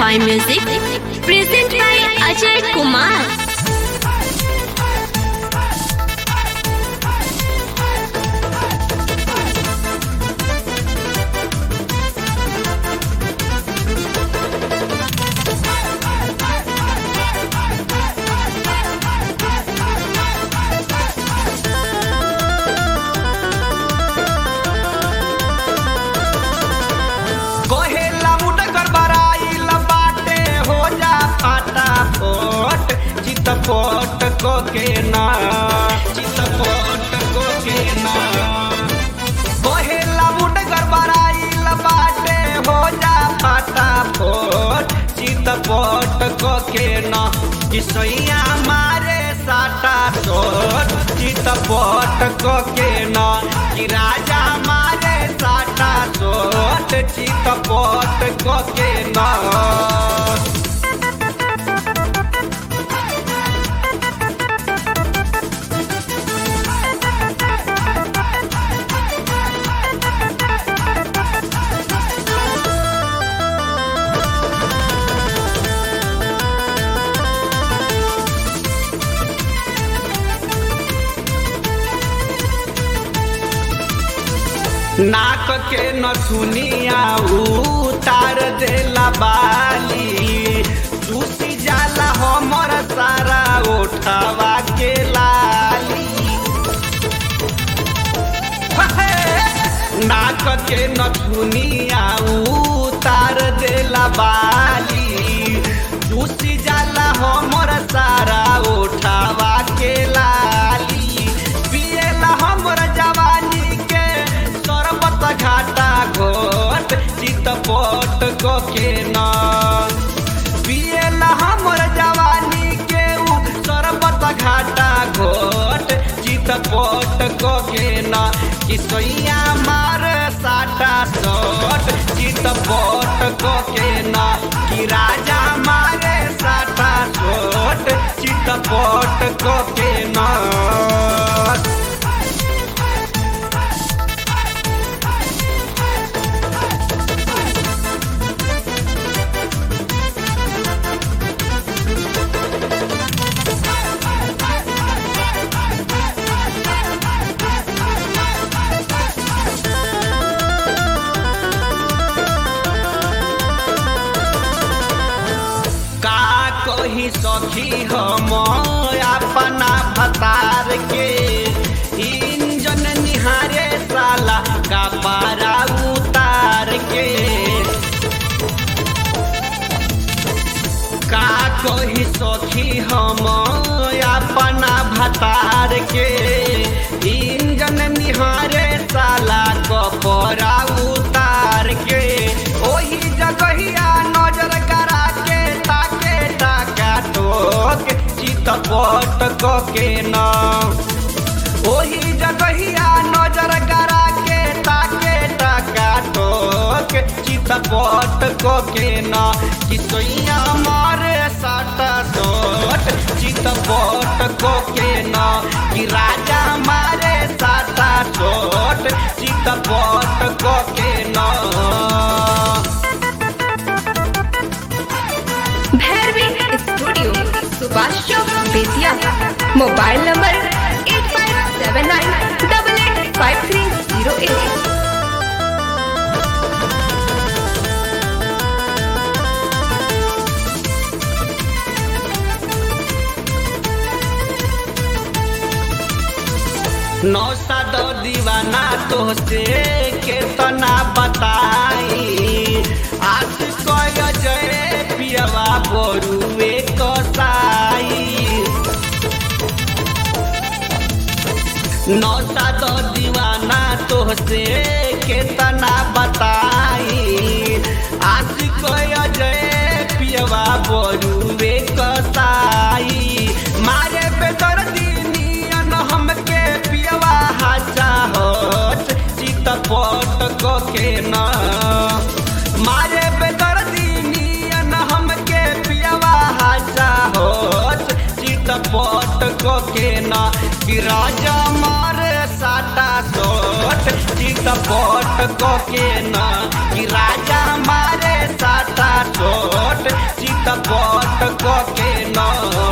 by Music, present by Ajay Kumar. कहेला मुडगर बराइल बाटे हो जा फाटा फोट चित फोट को के ना चित फोट को के ना कहेला मुडगर बराइल बाटे हो जा फाटा फोट चित फोट को के ना किसैया मारे साटा सोट चित फोट को के ना कि राजा मारे साटा सोट चित पोट को के ना नाक के नथुनिया उतार देला बाली चूसी जाला हमर सारा ओठवा के लाली नाक के नथुनिया उतार देला बाली चूसी जाला हमर सारा ओठवा के लाली पिएला हमर जवानी के सरबत घाटा घोट चित पोट को के ना पिएला हमर जवानी के उ सरबत घाटा घोट चित पोट को के ना किसैया मार साटा सोट चित पोट को के ना कि राजा मारे साटा सोट चित पोट को के ना का कही सखी हम अपना भतार के इंजन निहारे साला का पारा उतार के का कही सखी हम अपना भतार के इंजन निहारे साला कपड़ा उतार के ओही जगहिया नजर करा के ताके टाका टोक चित पट को के ना ओही जगहिया नजर करा के ताके टाका टोक चित पट को के ना किसैया मारे साटा सोट चित पट को के ना कि राजा मारे साटा सोट चित पट को के ना Bhairavi studio Subhash Chowk Bettiah mobile number eight five seven nine double eight five three zero eight नौसा दो दीवाना तो से केतना बताई आज कय जय पियवा बरुए कसाई नौसा दो दीवाना तो से केतना बताई आज कय जय पियवा बरुए कसाई मारे बेदर दिनियन हमके पियवा हाचा होत चित पट को के ना मारे बेदर दिनियन हमके पियवा हाचा होत चित पट को के ना कि राजा मारे साटा सोट चित पट को के ना कि राजा मारे साटा सोट के न